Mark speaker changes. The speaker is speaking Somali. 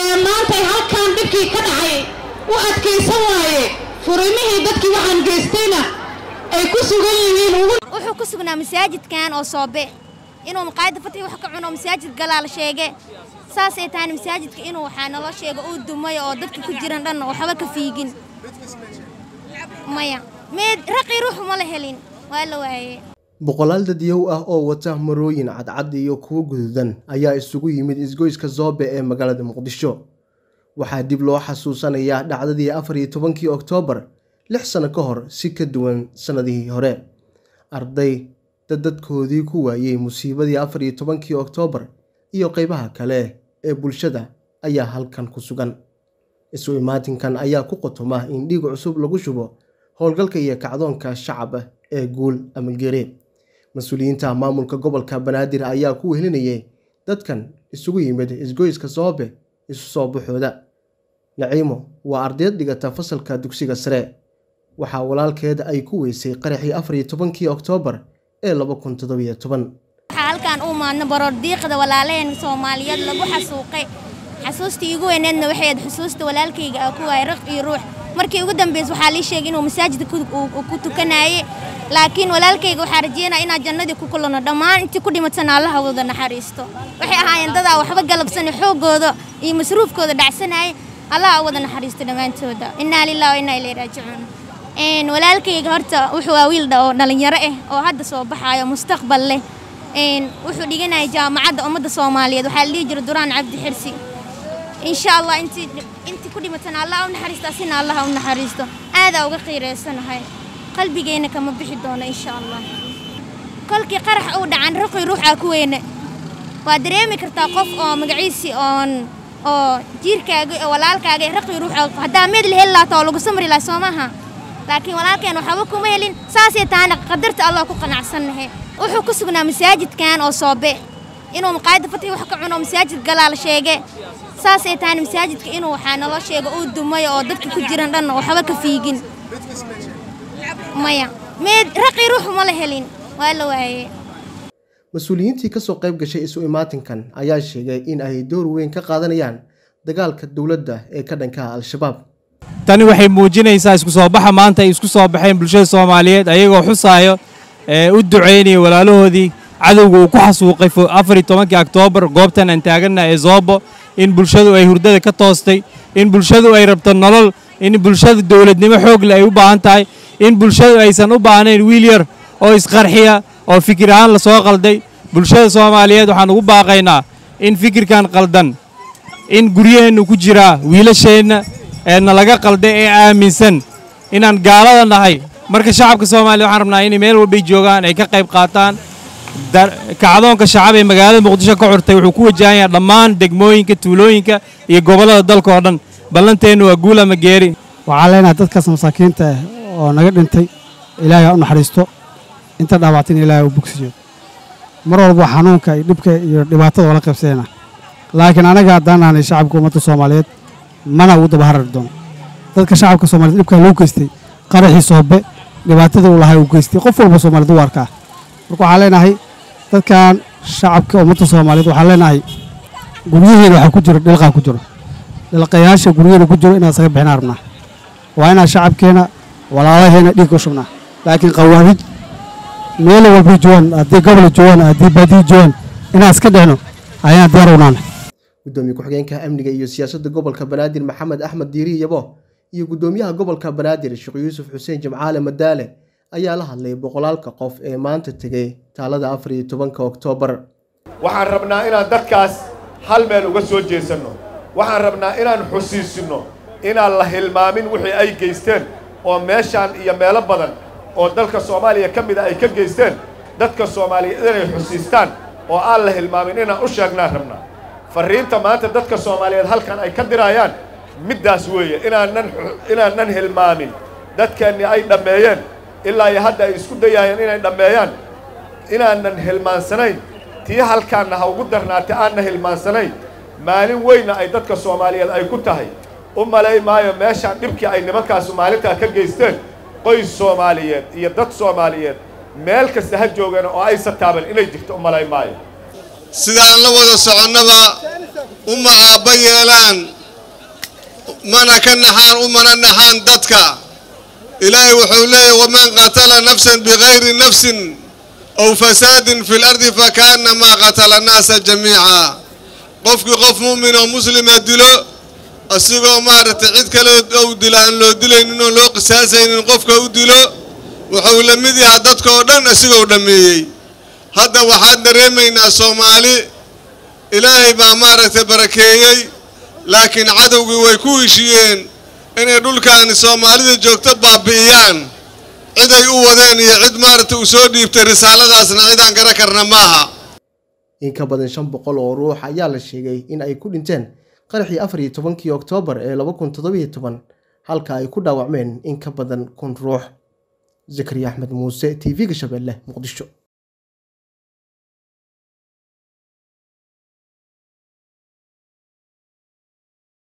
Speaker 1: ee maantay halkan dhibkii ka dhacay u adkaysan waaye furimihii dadkii waxaan geystayna ay ku sugan yihiin
Speaker 2: wuxuu ku sugnaa masaajidkan oo soobe inuu maqaayadda fatay wax ka cuno masaajid galaal sheege saasay tahayna masaajidka inuu waxaa naloo sheego uu dumay oo dadka ku jiran dhan waxba ka fiigin maya meed raqii ruux ma la helin waa la waayey
Speaker 3: boqolaal dadyow ah oo wata marooyin cadcad iyo kuwo guduudan ayaa isugu yimid isgoyska zoobe ee magaalada muqdisho waxaa dib loo xasuusanayaa dhacdadii afar iyo tobankii oktoobar lix sano ka hor si ka duwan sannadihii hore arday dadadkoodii ku waayey musiibadii afar iyo tobankii oktoobar iyo qeybaha kale ee bulshada ayaa halkan ku sugan isu imaatinkan ayaa ku qotoma in dhiig cusub lagu shubo howlgalka iyo kacdoonka shacab ee guul ama geere mas-uuliyiinta maamulka gobolka banaadir ayaa ku wehelinayay dadkan isugu yimid isgoyska soobe isu soo baxooda naciimo waa ardayd dhigata fasalka dugsiga sare waxaa walaalkeed ay ku weysay qaraxii afar iyo tobankii oktoobar ee laba kun toddobiyo toban
Speaker 2: waxaa halkaan u maadno baroordiiqda walaalaheen soomaaliyeed lagu xasuuqay xasuustii igu weyneedna waxay ahayd xusuusta walaalkayga ah ku waayay raq iyo ruux markii ugu dambeys waxaa lii sheegay inuu masaajidka ku tukanaayey laakiin walaalkayga waxaa rajeynaya inaan jannadii ku kulanno dhammaan intii ku dhimatana allaha wada naxariisto waxay ahaayeen dadaa waxba galabsani xooggooda iyo masruufkooda dhacsanayay allaha wada naxariisto dhammaantooda innaa lilah wa innaa ilayhi raajicuun walaalkayga horta wuxuu waa wiil oo dhalinyaro ah oo hadda soo baxaayo mustaqbal leh wuxuu dhiganayay jaamacadda ummadda soomaaliyeed waxaa la dhihi jira duraan cabdi xirsi insha allah intii intii ku dhimatana allah u naxariisto asina allah u naxariisto aadaa uga qiireysanahay qalbigeenna kama bixi doono insha allah kolkii qarax uu dhacan raqi ruuxaa ku weyne waa dareemi kartaa qof oo magaciisii oon oo jiirkaaga oo walaalkaaga raqi ruuxa haddaa meed la heli lahaata oo lagu samri lahaa soo maaha laakiin walaalkeen waxba kuma helin saasay tahayna qadarta allah ku qanacsannahe wuxuu ku sugnaa masaajidkan oo soobe inuu maqaayadda fatay wax ka cuno masaajid galaal sheege saasay tahayna masaajidka inuu waxaa naloo sheego uu dumay oo dadka ku jiran dhan waxba ka fiigin maya meed raqii ruux ma la helin waa la waayey
Speaker 3: mas-uuliyiintii kasoo qayb gashay isu imaatinkan ayaa sheegay in ay door weyn ka qaadanayaan dagaalka dowladda ee ka dhankaha al-shabaab
Speaker 4: tani waxay muujinaysaa isku soo baxa maanta ay isku soo baxeen bulshada soomaaliyeed ayagoo xusaayo ee u ducaynaya walaalahoodii cadowga uu ku xasuuqay afar iyo tobankii oktoobar goobtan aan taaganna ee zoobo in bulshadu ay hurdada ka toostay in bulshadu ay rabto nolol in bulshada dowladnimo xoogle ay u baahan tahay in bulshadu aysan u baahnayn wiil yar oo isqarxiya oo fikir ahaan la soo qalday bulshada soomaaliyeed waxaan ugu baaqaynaa in fikirkan qaldan in guryaheennu ku jiraa wiilasheenna eena laga qalday ee aaminsan inaan gaalada nahay marka shacabka soomaaliya waxaan rabnaa inay meel walbay joogaan ay ka qayb qaataan kacdoonka shacab ee magaalada muqdisho ka curtay wuxuu ku wajahan yahay dhammaan degmooyinka tuulooyinka iyo gobollada dalka oo dhan ballanteennu waa guul ama geeri
Speaker 5: waxaan leenahay dadkaas masaakiinta ah oo naga dhintay ilaahay ha u naxariisto inta dhaawactayna ilaahay u bogsiyo mar walba xanuunka iyo dhibka iyo dhibaatada oo la qaybsanayna laakiin anaga haddaan nahnay shacabka ummadda soomaaliyeed mana ugu daba harari doono dadka shacabka soomaaliyed dhibkaa loo geystay qaraxii soobe dhibaatadii uu lahay uu geystay qof walba soomaaliyed u arkaa marka waxaan leenahay dadkan shacabka ummadda soomaaliyeed waxaan leenahay guryaheena waxaa ku jiro dhilqaa ku jiro dhilqayaasha guryaheena ku jiro inaan isaga bixinaa rabnaa waa inaan shacabkeena walaalaheena dhiig u shubnaa laakiin qawaanid meel walbay joogaan haddii gobol joogaan haddii baadiyi joogaan inaan iska dhicno ayaan diyaar unaana
Speaker 3: gudoomiye ku-xigeenka amniga iyo siyaasadda gobolka banaadir maxamed axmed diiri yabo iyo gudoomiyaha gobolka banaadir sheekh yuusuf xuseen jimcaale madaale ayaa la hadlay boqolaalka qof ee maanta tegay taalada afar iyo tobanka oktoobar
Speaker 6: waxaan rabnaa inaan dadkaas hal meel uga soo jeesanno waxaan rabnaa inaan xusiisinno inaan la hilmaamin wixii ay geysteen oo meeshaan iyo meelo badan oo dalka soomaaliya ka mida ay ka geysteen dadka soomaaliyeed inay xusiistaan oo aan la hilmaamin inaan u sheegnaan rabnaa farriinta maanta dadka soomaaliyeed halkan ay ka diraayaan middaas weeye inaanan inaanan hilmaamin dadkeennii ay dhammeeyeen ilaa iyo hadda ay isku dayaayeen inay dhammeeyaan inaanan hilmaansanayn tii halkaanna ha ugu darnaatay aanna hilmaansanayn maalin weynna ay dadka soomaaliyeed ay ku tahay u malay maayo meeshaan dhibkii ay nimankaasu maalintaa ka geysteen qoys soomaaliyeed iyo dad soomaaliyeed meel kasta ha joogeen oo aysa taaban inay jirto u malay maayo
Speaker 7: sidaan la wada soconnaba uma aabba yeelaan mana ka naxaan umana naxaan dadka ilaahay wuxuu leeyahy waman qatala nafsan bikayri nafsin ow fasaadin fi lardi fakaannamaa qatala annaasa jamiica qofkii qof mu'min oo muslima dilo asigoo maaragtay cid kale ou dila aan loo dilaynin oo loo qisaasaynin qofka u dilo wuxuu la mid yahaa dadka oo dhan asigoo dhammeeyey hadda waxaan dareemaynaa soomaali ilaahay baa maaragtay barakeeyey laakiin cadowgii way ku heshiyeen inay dhulkaani soomaalida joogto baabi'iyaan ciday u wadeen iyo cid maaragtay uu soo dhiibtay risaaladaasna cidaan gara karna maaha
Speaker 3: in ka badan shan boqol oo ruux ayaa la sheegay in ay ku dhinteen qaraxii afar iyo tobankii oktoobar ee laba kun toddobiyo toban halka ay ku dhaawacmeen in ka badan kun ruux zakariya axmed muuse t v-ga shabeelle muqdisho